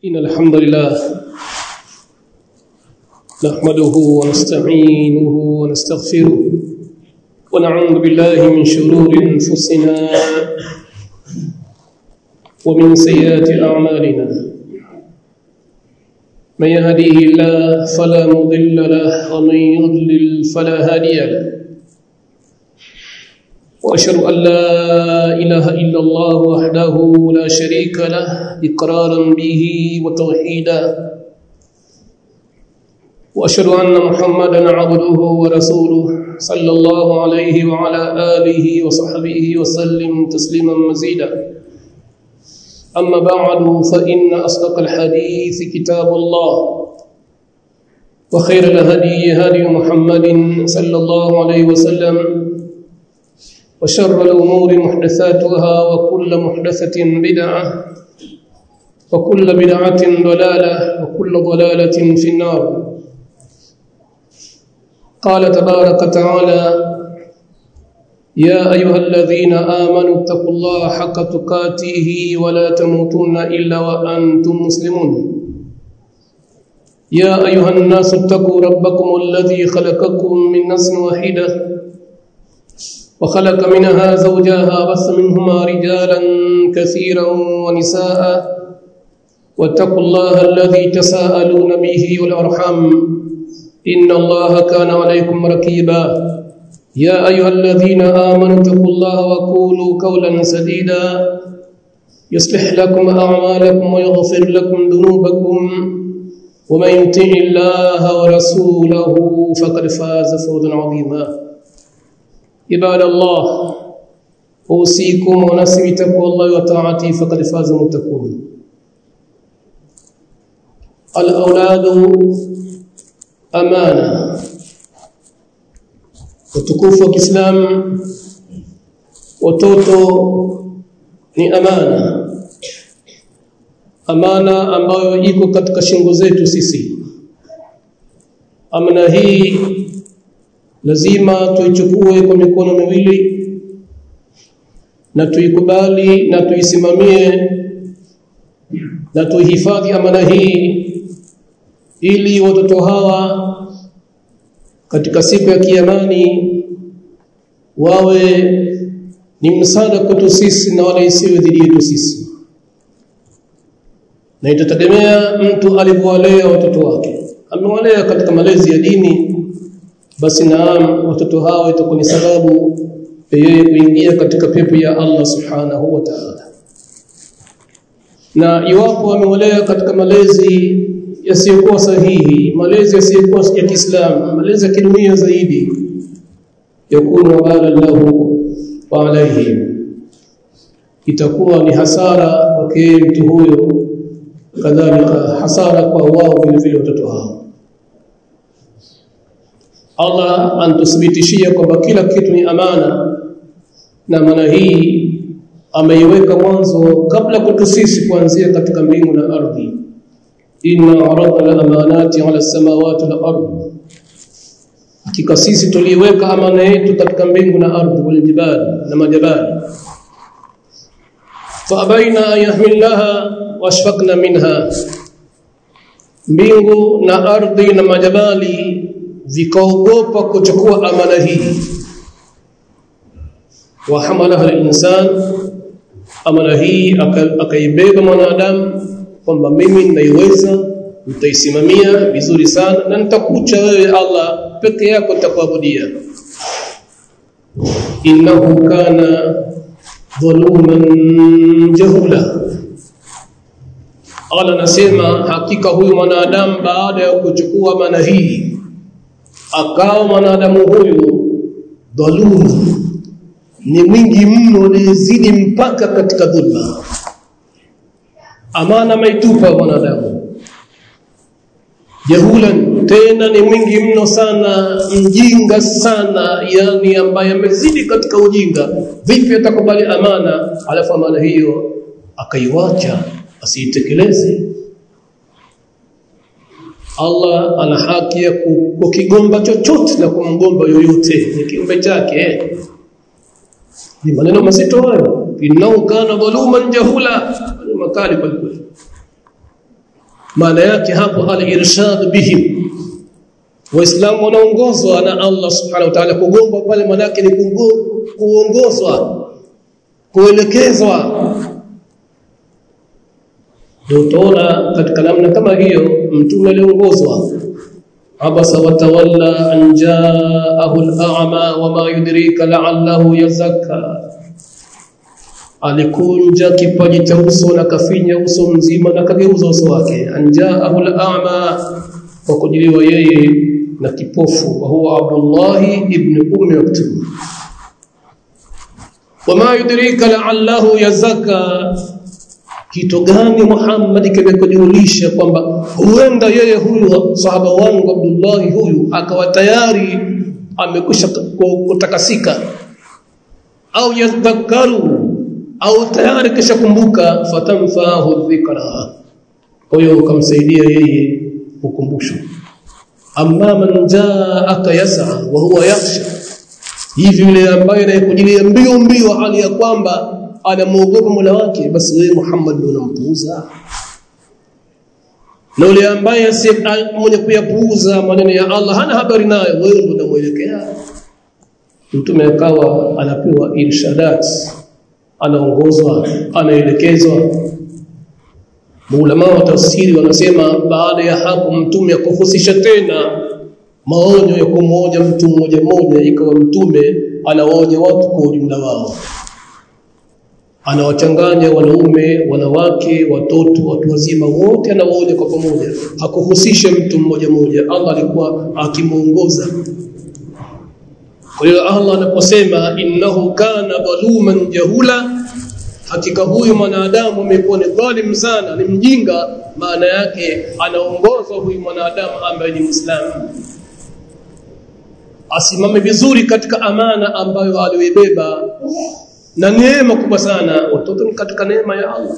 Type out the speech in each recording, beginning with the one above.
إن الحمد لله نحمده ونستعينه ونستغفره ونعوذ بالله من شرور أنفسنا ومن سيئات أعمالنا من يهديه الله فلا مضل له ومن يضلل فلا هادي له واشهد ان لا اله الا الله وحده لا شريك له اقرارا به وتوحيدا واشهد ان محمدا عبده ورسوله صلى الله عليه وعلى اله وصحبه وسلم تسليما مزيدا اما بعد فان اصدق الحديث كتاب الله وخير الهدي هدي محمد صلى الله عليه وسلم وشر الأمور محدثاتها وكل محدثة بدعة وكل بدعة ضلالة وكل ضلالة في النار قال تبارك وتعالى يا أيها الذين آمنوا اتقوا الله حق تقاته ولا تموتن إلا وأنتم مسلمون يا أيها الناس اتقوا ربكم الذي خلقكم من نفس واحده وخلق منها زوجها بث منهما رجالا كثيرا ونساء واتقوا الله الذي تساءلون به والارحام ان الله كان عليكم ركيبا يا ايها الذين امنوا اتقوا الله وقولوا قولا سديدا يصلح لكم اعمالكم ويغفر لكم ذنوبكم ومن يطع الله ورسوله فقد فاز فوزا عظيما عباد الله اوصيكم ونفسي بتقوى الله وطاعته فقد فاز المتقون الاولاد امانه utukufu wa Kiislamu watoto ni amana amana ambayo iko katika shingo zetu sisi amana hii lazima tuichukue kwa mikono miwili na tuikubali na tuisimamie na tuihifadhi amana hii ili watoto hawa katika siku ya kiamani wawe ni msaada kwetu sisi na wala isiwe dhidi yetu sisi na itategemea mtu alivyowalea watoto wake amewalea katika malezi ya dini basi naam watoto hao itakuwa ni sababu yeye kuingia katika pepo ya Allah subhanahu wa ta'ala na iwapo wamewalea katika malezi yasiyokuwa sahihi malezi yasiyokuwa ya Kiislamu malezi ya kidunia zaidi yakunu wabala lahu wa alayhi itakuwa ni hasara kwake mtu huyo kadhalika hasara kwa wao vile vile watoto hao Allah antuthibitishia kwamba kila kitu ni amana na maana hii ameiweka mwanzo kabla kwetu sisi kuanzia katika mbingu na ardhi inna aradna al-amanati ala samawati wal ardh hakika sisi tuliweka amana yetu katika mbingu na ardhi wal jibali na majabali fa abaina yahmilaha washfaqna minha mbingu na ardhi na majabali vikaogopa kuchukua amana hii wa hamalaha al-insan amana hii akaibeba mwanadamu kwamba mimi ninaiweza nitaisimamia vizuri sana na nitakucha wewe Allah peke yako nitakuabudia innahu kana dhuluman jahula Allah nasema hakika huyu mwanadamu baada ya kuchukua amana hii akawa mwanadamu huyu dhalimu ni mwingi mno aliyezidi mpaka katika dhulma amana maitupa mwanadamu jahulan tena ni mwingi mno sana mjinga sana yani ambaye amezidi katika ujinga vipi atakubali amana alafu amana hiyo akaiwacha asiitekeleze Allah ana haki ya kukigomba chochote na kumgomba yoyote ni kiumbe chake ni maneno mazito hayo innahu kana dhaluman jahula makali kweli maana yake hapo al-irshad bihim waislamu wanaongozwa na Allah subhanahu wa ta'ala kugomba pale maana yake ni kuongozwa kuelekezwa ndio utaona katika namna kama hiyo mtume aliongozwa abasa watawalla an jaahu al-a'ma wama yudrika la'allahu yazakka alikunja kipaji cha uso na kafinya uso mzima na kageuza uso wake an jaahu al-a'ma kwa kujiliwa yeye na kipofu wa huwa Abdullah ibn Ummi Maktum wama yudrika la'allahu yazakka kitu gani Muhammad kimekujulisha kwamba huenda yeye huyu sahaba wangu Abdullah huyu akawa tayari amekwisha kutakasika au yadhakaru au tayari kisha kumbuka fatamfahu dhikra huyo ukamsaidia yeye ukumbusho amma man jaaka yas'a wa huwa yakhsha hivi yule ambaye anayekujilia mbio mbio hali ya kwamba anamuogopa Mola wake basi wewe Muhammad unampuuza na yule ambaye si mwenye kuyapuuza maneno ya Allah hana habari nayo wewe ndio unamuelekea mtume akawa anapewa irshadat anaongozwa anaelekezwa Maulama wa tafsiri wanasema baada ya hapo mtume akuhusisha tena maonyo ya kumwonya mtu mmoja mmoja ikawa mtume anawaonya watu kwa ujumla wao anawachanganya wanaume wanawake watoto watu wazima wote anawaonya kwa pamoja hakuhusisha mtu mmoja mmoja Allah alikuwa akimuongoza kwa hiyo Allah anaposema innahu kana dhaluman jahula hakika huyu mwanadamu amekuwa ni dhalim sana ni mjinga maana yake anaongozwa huyu mwanadamu ambaye ni Muislamu asimame vizuri katika amana ambayo aliyoibeba na neema kubwa sana watoto ni katika neema ya Allah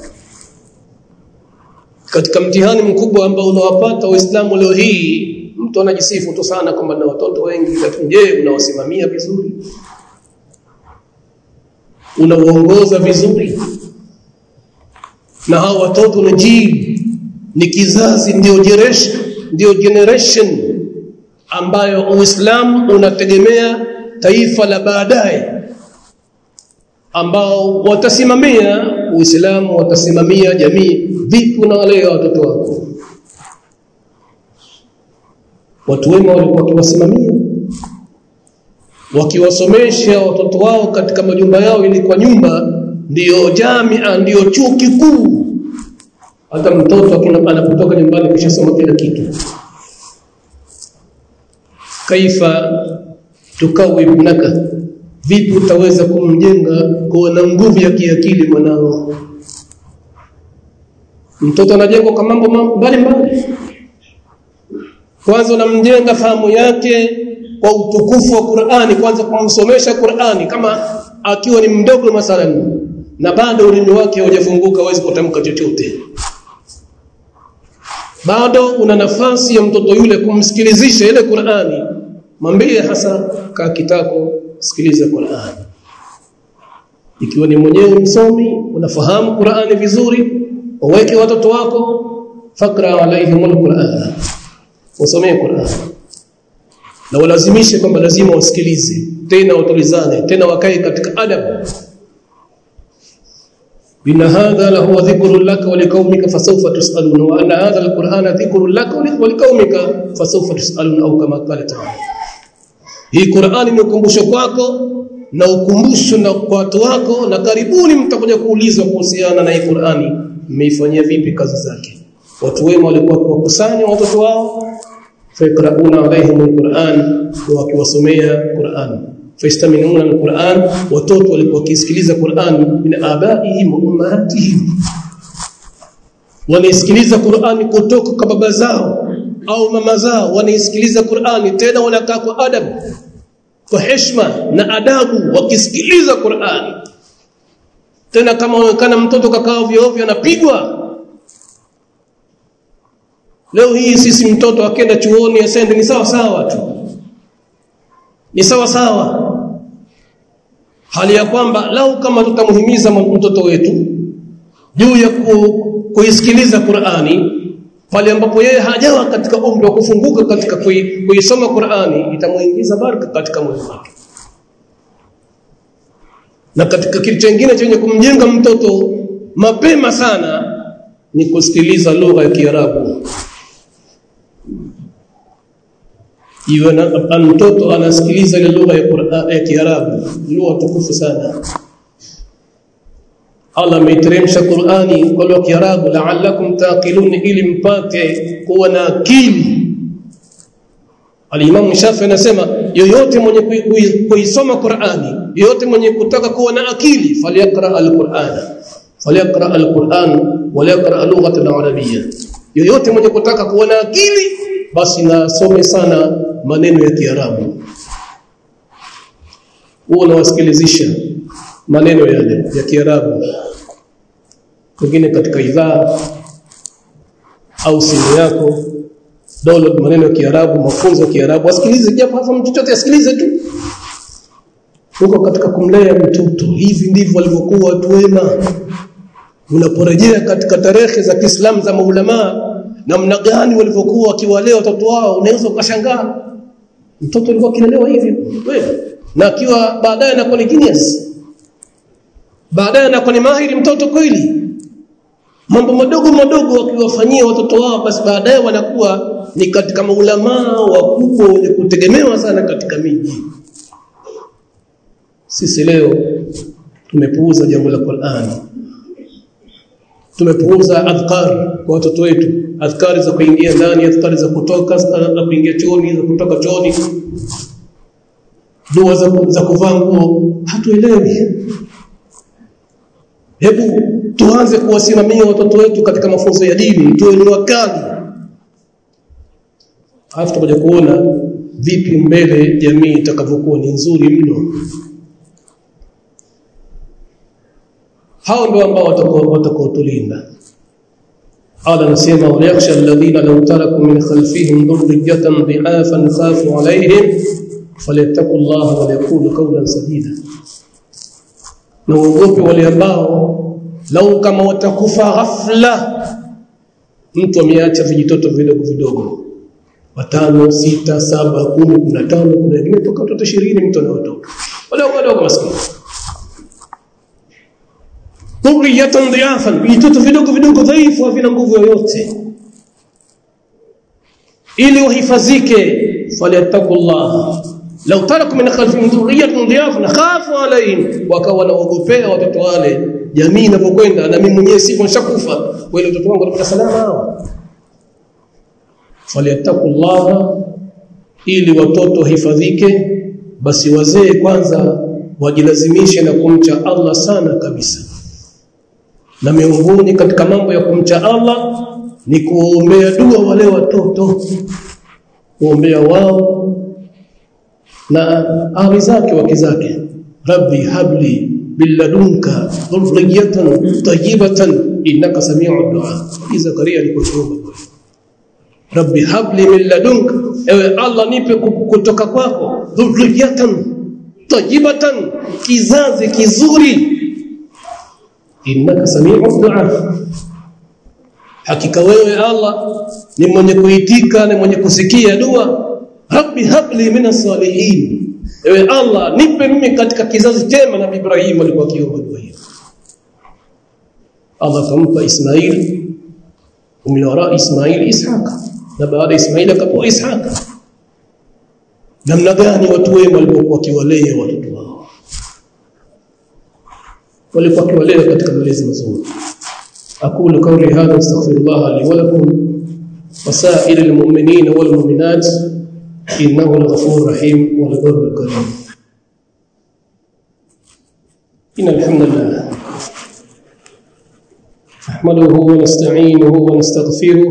katika mtihani mkubwa ambao unawapata waislamu leo hii mtu anajisifu tu sana kwamba na watoto wengi lakini je unawasimamia vizuri unauongoza vizuri na hao watoto ni jil ni kizazi ndio generation ndio generation ambayo Uislamu unategemea taifa la baadaye ambao watasimamia Uislamu watasimamia jamii vipi unawalea watoto wako watu wema walikuwa wakiwasimamia wakiwasomesha watoto wao katika majumba yao ili kwa nyumba ndiyo jamia ndiyo chuo kikuu hata mtoto anapotoka nyumbani kisha soma kila kitu kaifa tukawi ibnaka vipi utaweza kumjenga kuwa na nguvu ya kiakili mwanao mtoto anajengwa kwa mambo mbalimbali kwanza unamjenga fahamu yake kwa utukufu wa Qur'ani kwanza kumsomesha Qur'ani kama akiwa ni mdogo mathalan na bado ulimi wake haujafunguka hawezi kutamka chochote bado una nafasi ya mtoto yule kumsikilizisha ile Qur'ani mwambie hasa kaa kitako sikiliza Qur'ani ikiwa ni mwenyewe msomi unafahamu Qur'ani vizuri waweke watoto wako fakra alaihim alquran wasomee Qur'an na walazimishe kwamba lazima wasikilize tena watulizane tena wakae katika adabu إن هذا لهو ذكر لك ولقومك فسوف تسألون وأن هذا القرآن ذكر لك ولقومك فسوف تسألون أو كما قال تعالى hii Qur'ani ni ukumbusho kwako na ukumbusho na kwa watu wako na karibuni mtakuja kuulizwa kuhusiana na hii Qur'ani mmeifanyia vipi kazi zake watu wema walikuwa kuwakusanya watoto wao fayaqrauna alaihim alquran wakiwasomea Qur'an fayastaminuna alquran watoto walikuwa wakisikiliza Qur'an min abaihim wa ummahatihim wanaisikiliza Qur'ani kutoka kwa baba zao au mama zao wanaisikiliza Qur'ani tena wanakaa kwa adabu kwa heshima na adabu wakisikiliza Qur'ani tena kama unaonekana mtoto kakaa ovyo ovyo anapigwa leo hii sisi mtoto akenda chuoni asende ni sawa sawa tu ni sawa sawa hali ya kwamba lau kama tutamhimiza mtoto wetu juu ya ku, kuisikiliza Qur'ani pale ambapo yeye hajawa katika umri wa kufunguka katika kuisoma Qur'ani itamuingiza baraka katika moyo wake na katika kitu kingine chenye kumjenga mtoto mapema sana ni kusikiliza lugha ya Kiarabu iwe na mtoto anasikiliza ile lugha ya Qur'an ya Kiarabu lugha tukufu sana Allah ameiteremsha Qur'ani kwa lugha ya Kiarabu la'allakum taqilun ili mpate kuwa na akili Al-Imam Shafi anasema yoyote mwenye kuisoma Qur'ani yoyote mwenye kutaka kuwa na akili falyaqra al-Qur'ana falyaqra al-Qur'an waliyaqra lughata al-arabiyya yoyote mwenye kutaka kuwa na akili basi nasome sana maneno ya Kiarabu huo unawasikilizisha maneno yale ya Kiarabu pengine katika idhaa au simu yako download maneno ya Kiarabu mafunzo ya Kiarabu asikilize japo hapo mtu chochote asikilize tu huko katika kumlea mtoto hivi ndivyo walivyokuwa watu wema unaporejea katika tarehe za Kiislamu za maulama namna gani walivyokuwa wakiwalea watoto wao unaweza ukashangaa mtoto alikuwa kilelewa hivi wewe na akiwa baadaye anakuwa ni genius baadaye anakuwa ni mahiri mtoto kweli mambo madogo madogo wakiwafanyia watoto wao basi baadaye wanakuwa ni katika maulamaa wakubwa wenye kutegemewa sana katika miji sisi leo tumepuuza jambo la Qur'an tumepuuza adhkar kwa watoto wetu adhkari za kuingia ndani adhkari za kutoka za kuingia chooni za kutoka chooni dua za, za kuvaa nguo hatuelewi hebu tuanze kuwasimamia watoto wetu katika mafunzo ya dini tuwe ni wakali alafu tutakuja kuona vipi mbele jamii itakavyokuwa ni nzuri mno hao ndio ambao watakaotulinda قال نسيما وليخشى الذين لو تركوا من خلفهم ذرية ضعافا خافوا عليهم فليتقوا الله وليقولوا قولا سديدا naogope wale ambao lau kama watakufa ghafla mtu ameacha vijitoto vidogo vidogo watano sita saba kumi kumi na tano kuna wengine toka watoto ishirini mtu ana watoto wadogo wadogo maskini dhurriyatan dhiyafan vijitoto vidogo vidogo dhaifu havina nguvu yoyote ili wahifadhike falyattaqullah law taraku min khalfihim dhurriyatan dhiyafan khafu alayhim wakawa naogopea watoto wale jamii inapokwenda na mimi mwenyewe sipo nishakufa wale watoto wangu watapata salama hawa falyattaqullah ili watoto hifadhike basi wazee kwanza wajilazimishe na kumcha Allah sana kabisa na miongoni katika mambo ya kumcha Allah ni kuombea dua wale watoto kuombea wao na ahli zake wake zake rabbi habli billadunka dhurriyatan tayyibatan innaka samiu du'a Zakaria alipoomba rabbi habli min ladunka ewe Allah nipe kutoka kwako dhurriyatan tayyibatan kizazi kizuri innaka samiu du'a hakika wewe Allah ni mwenye kuitika na mwenye kusikia dua rabbi habli minas salihin ewe Allah nipe mimi katika kizazi chema na Ibrahim alikuwa akiomba dua hiyo Allah akampa Ismail min wara Ismail Ishaq na baada Ismail akapewa Ishaq namna gani watu wema walikuwa wakiwalea watoto wao walikuwa wakiwalea katika malezi mazuri aqulu qawli hadha astaghfirullah li wa lakum وسائر المؤمنين والمؤمنات إنه الغفور الرحيم والبر الكريم إن الحمد لله نحمده ونستعينه ونستغفره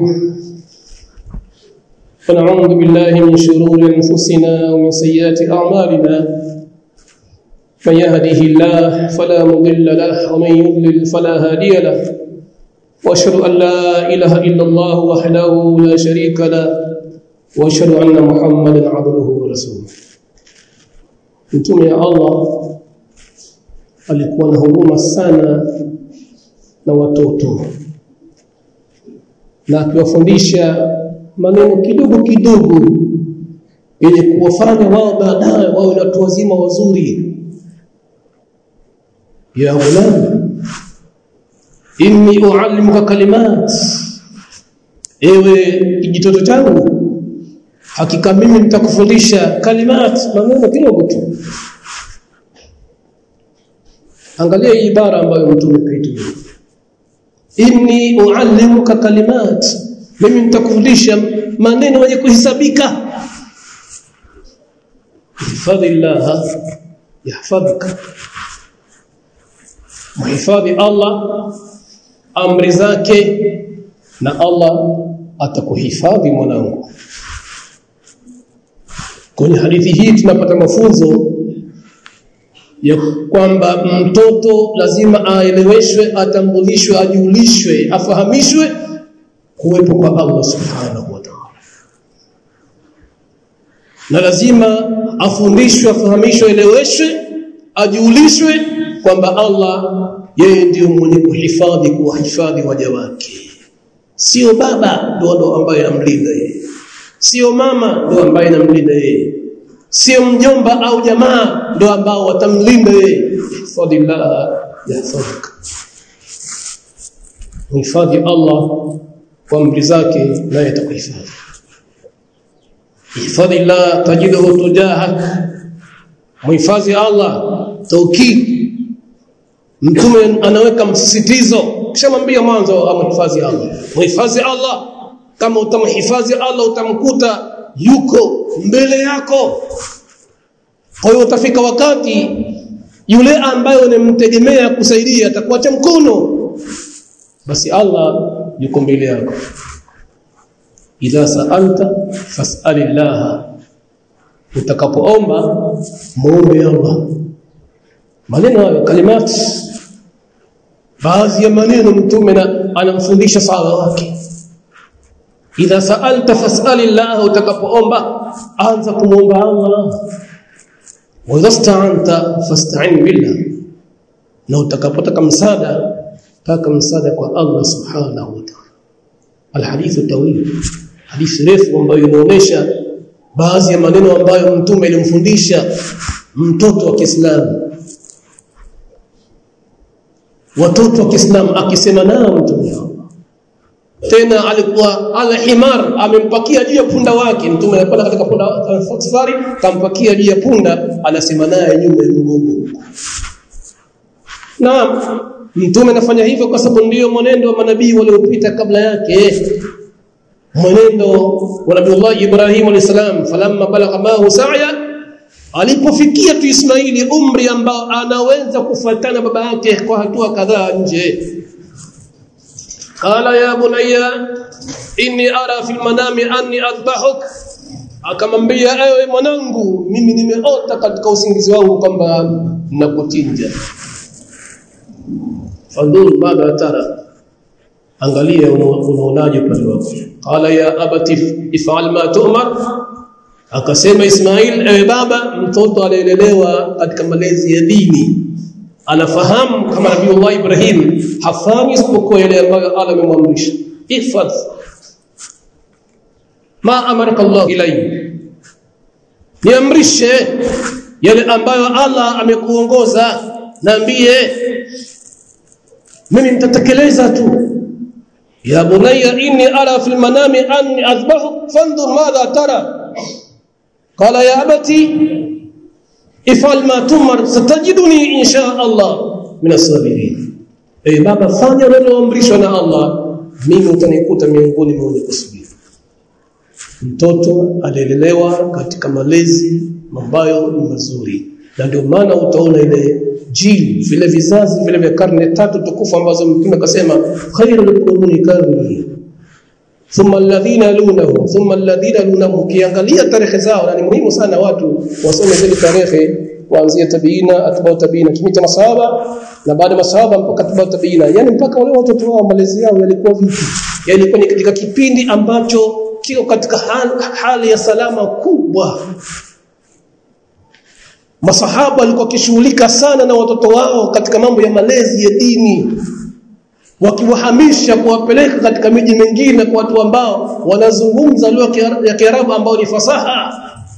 ونعوذ بالله من شرور أنفسنا ومن سيئات أعمالنا من يهده الله فلا مضل له ومن يضلل فلا هادي له واشهد ان لا اله الا الله وحده لا شريك له واشهد ان محمدا عبده ورسوله mtume ya Allah alikuwa na huruma sana na watoto na akiwafundisha maneno kidogo kidogo yenye kuwafanya wao baadaye wawe na watu wazima wazuri ya ghulam inni uallimuka kalimat ewe kijitoto changu hakika mimi nitakufundisha kalimat maneno kidogo tu angalia hii ibara ambayo mtume kaitumia inni uallimuka kalimat mimi nitakufundisha maneno yenye kuhesabika hifadhi Allah yahfadhuka muhifadhi Allah amri zake na Allah atakuhifadhi mwanangu kwenye hadithi hii tunapata mafunzo ya kwamba mtoto lazima aeleweshwe atambulishwe ajulishwe afahamishwe kuwepo kwa Allah subhanahu wa ta'ala na lazima afundishwe afahamishwe eleweshwe ajulishwe kwamba Allah yeye ndiyo mwenye kuhifadhi kuwahifadhi waja wake sio baba ndo ndo ambaye amlinda yeye sio mama ndo ambaye anamlinda yeye sio mjomba au jamaa ndo ambao watamlinda yeye fadillah yahfadhuk hifadhi Allah kwa amri zake naye atakuhifadhi hifadhi Allah tajiduhu tujahak muhifadhi Allah taukid mtume anaweka msisitizo kisha mwambia mwanzo amhifadhi Allah muhifadhi Allah kama utamhifadhi Allah utamkuta yuko mbele yako kwa hiyo utafika wakati yule ambaye unamtegemea kusaidia atakuacha mkono basi Allah yuko mbele yako idha sa'alta fas'alillah utakapoomba muombe Allah maneno hayo kalimati baadhi ya maneno mtume anamfundisha sahaba wake idha sa'alta fas'alillah utakapoomba anza kumuomba Allah wa idha sta'anta fasta'in billah na utakapotaka msaada taka msaada kwa Allah subhanahu wa ta'ala alhadithu tawil hadithi refu ambayo inaonyesha baadhi ya maneno ambayo mtume alimfundisha mtoto wa Kiislamu watoto wa Kiislamu akisema nao mtume tena alikuwa ala himar amempakia juu ya punda wake mtume anakwenda katika punda safari kampakia juu ya punda anasema naye nyuma ya mgongo naam mtume anafanya hivyo kwa sababu ndiyo mwenendo wa manabii waliopita kabla yake mwenendo wa Nabii Ibrahim alayhisalam falamma balagha mahu sa'ya alipofikia tu Ismaili umri ambao anaweza kufuatana baba yake kwa hatua kadhaa nje qala ya bunayya inni ara fil manami anni adbahuk akamwambia ewe mwanangu mimi nimeota katika usingizi wangu kwamba nakuchinja fadhur madha tara angalia unaonaje pale wako qala ya abati if'al ma tu'mar akasema Ismail ewe baba mtoto alielelewa katika malezi ya dini anafahamu kama Nabii Ibrahim hafanyi isipokuwa yale ambayo Allah amemwamrisha ifadh ma amaraka Allah ilayhi niamrishe yale ambayo Allah amekuongoza naambie mimi nitatekeleza tu ya bunayya inni ara fil manami anni azbahu fanzur madha tara qala ya abati ifal ma tumar satajiduni insha Allah min as-sabirin eh baba fanya unaloamrishwa na Allah mimi utanikuta miongoni mwa wenye kusubiri mtoto alilelewa katika malezi ambayo ni mazuri na ndio maana utaona ile jili vile vizazi vile vya karne tatu tukufu ambazo mtume akasema khairul quruni karni thumma alladhina yalunahu thumma alladhina yalunahu kiangalia tarehe zao na ni muhimu sana watu wasome zile tarehe kuanzia tabiina atbau tabiina kimita masahaba na baada masahaba mpaka atbau tabiina yani mpaka wale watoto wao malezi yao yalikuwa vipi yani ilikuwa ni katika kipindi ambacho kiko katika hali, hali ya salama kubwa masahaba walikuwa kishughulika sana na watoto wao katika mambo ya malezi ya dini wakiwahamisha kuwapeleka katika miji mingine kwa watu ambao wanazungumza lugha ya Kiarabu ambao ni fasaha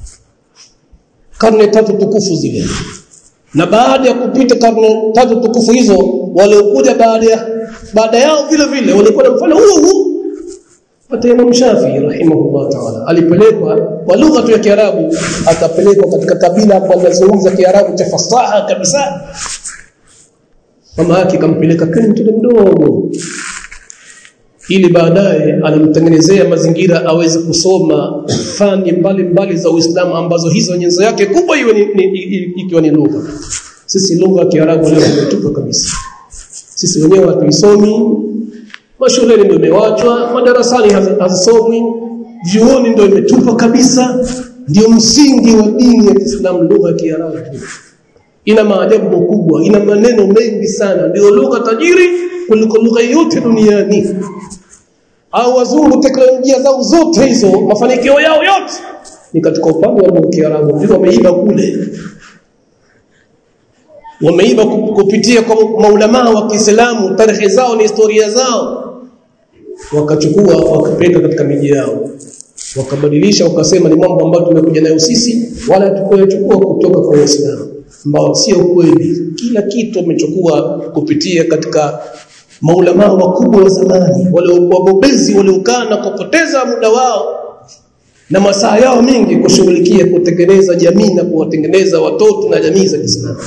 karne tatu tukufu zile na baada ya kupita karne tatu tukufu hizo waliokuja baada ya baada yao vile vile walikuwa na mfano huo huo hata Imam Shafi rahimahullah ta'ala alipelekwa kwa lugha tu ya Kiarabu akapelekwa katika kabila hapo anazungumza Kiarabu cha fasaha kabisa mama yake kampeleka kwenye mtoto mdogo ili baadaye alimtengenezea mazingira aweze kusoma fani mbalimbali za Uislamu ambazo hizo nyenzo yake kubwa iwe ni, ni, ikiwa ni lugha sisi lugha ya Kiarabu leo tumetupa kabisa sisi wenyewe hatuisomi mashuleni ndio imewachwa madarasani hazisomwi vyuoni ndio imetupa kabisa ndio msingi wa dini ya Kiislamu lugha ya Kiarabu ina maajabu makubwa ina maneno mengi sana ndio lugha tajiri kuliko lugha yote duniani au wazungu teknolojia zao zote hizo mafanikio yao yote ni katika upande wa lugha ya Kiarabu ndio wameiba kule wameiba kupitia kwa maulama wa Kiislamu tarehe zao ni historia zao wakachukua wakapeleka katika miji yao wakabadilisha wakasema ni mambo ambayo tumekuja nayo sisi wala tukoyachukua kutoka kwa Uislamu ambao sio kweli kila kitu wamechukua kupitia katika maulama wakubwa wa zamani wale wabobezi waliokaa na kupoteza muda wao na masaa yao mingi kushughulikia kutengeneza jamii na kuwatengeneza watoto na jamii za Kiislamu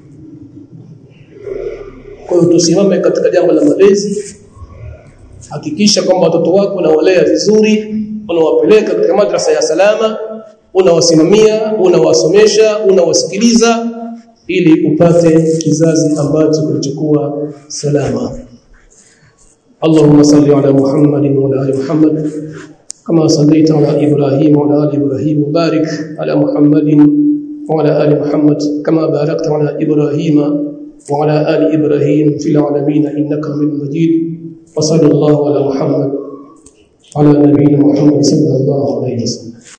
kwa hiyo tusimame katika jambo la malezi hakikisha kwamba watoto wako unawalea vizuri unawapeleka katika madrasa ya salama unawasimamia unawasomesha unawasikiliza ili upate kizazi ambacho kilichokuwa salama اللهم صل على محمد وعلى ال محمد كما صليت على ابراهيم وعلى ال ابراهيم وبارك على محمد وعلى ال محمد كما باركت على ابراهيم وعلى ال ابراهيم في العالمين انك حميد مجيد وصلى الله على محمد على نبينا محمد صلى الله عليه وسلم